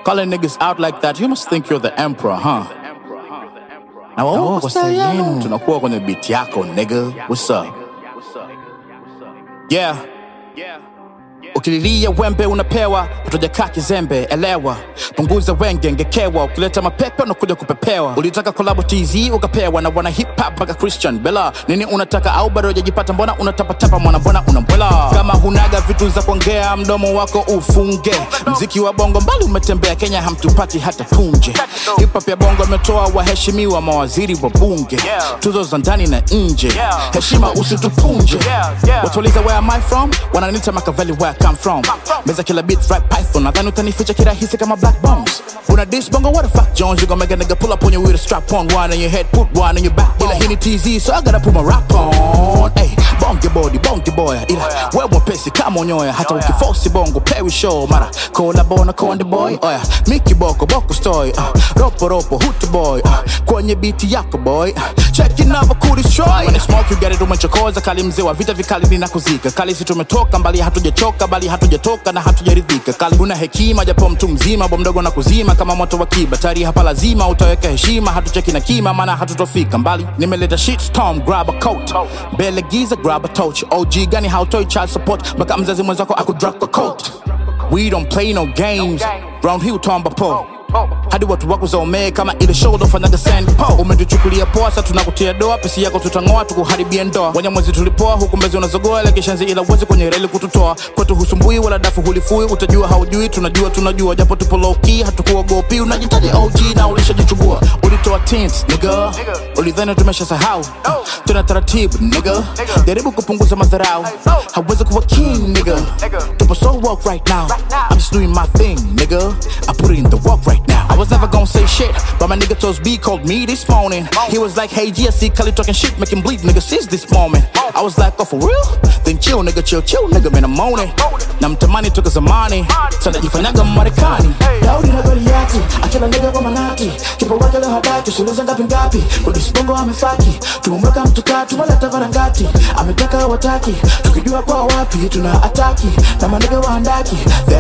Calling niggas out like that, you must think you're the emperor, huh? Na wao kwa style yenu tunakuwa kwenye beat yako nigga. What's up? Yeah. Ukililia wembe unapewa, utajakaa kizembe, elewa. Punguza wenge ngekewa, ukileta mapepe unakuja kupepewa. Ulitaka kolabo TZ ukapewa na wana hip hop mpaka Christian Bella. Nini unataka au bado hujajipata? Mbona unatapatapa mwana, mbona unambwela? Kama hunaga vitu za kuongea, mdomo wako ufunge. Mziki wa bongo mbali umetembea, Kenya hamtupati hata punje. Hip hop ya bongo imetoa waheshimiwa, mawaziri wa bunge, tuzo za ndani na nje. Heshima usitupunje. Watuuliza where am I from? Wananiita Machiavelli where I come from. Meza kila beat rap python, nadhani utanificha kirahisi kama black bombs. Una diss bongo, what the fuck Jones? You gon' make a nigga pull up on you with a strap on, one in your head, put one in your back. Ila hii ni TZ, so I gotta put my rap on. Hey, bonge body, bonge boy. Ila wewe mwepesi kama unyoya, hata ukiforce bongo pewi show mara collabo na konde boy. Oya, Mickey Boko, Boko story. Uh, ropo ropo, hutu boy. Uh, kwenye beat yako boy. Uh, check it never cool destroy. When it's smoke you get it umechokoza, kali mzee wa vita vikali ninakuzika. Kali si tumetoka mbali, hatujachoka bali hatujatoka na hatujaridhika. Kali una hekima japo mtu mzima, bo mdogo na kuzima kama moto wa kiba. Tari hapa lazima utaweka heshima, hatucheki na kima, maana hatutofika mbali. Nimeleta shit storm, grab a coat. Mbele giza, grab a torch. OG gani hautoi child support, mpaka mzazi mwenzako akudrop a coat. We don't play no games. Round hill tomba po hadi watu wako zaomee kama ile show dofanyaga sand po umetuchukulia poa sa tunakutia doa pesi yako tutang'oa tukuharibia ndoa wanyamwezi tulipoa huku mbezi unazogoa ile kishanzi ila uwezi kwenye reli kututoa kwetu husumbui wala dafu hulifui utajua haujui tunajua tunajua japo tupo low key hatukuogopi unajitaji OG na ulishajichubua ulitoa tints nigga ulidhani tumesha sahau tuna taratibu nigga jaribu kupunguza madharau hawezi kuwa king nigga tupo so woke right now I'm just doing my thing nigga I put it in the work right now I was never gonna say shit but my nigga Toast B called me this morning he was like hey GSC Kali talking shit make him bleed nigga since this moment I was like oh for real then chill nigga chill chill nigga man I'm on it na mtamani toka zamani sana jifanyaga Marekani Daudi na Goliati, akila nigga kwa manati, kipa wake leo hataki, usiulize ngapi ngapi, Kudus bongo amefaki, tumemweka mtuka, tumeleta varangati, ametaka wataki, tukijua kwa wapi tuna ataki, na manigga waandaki, they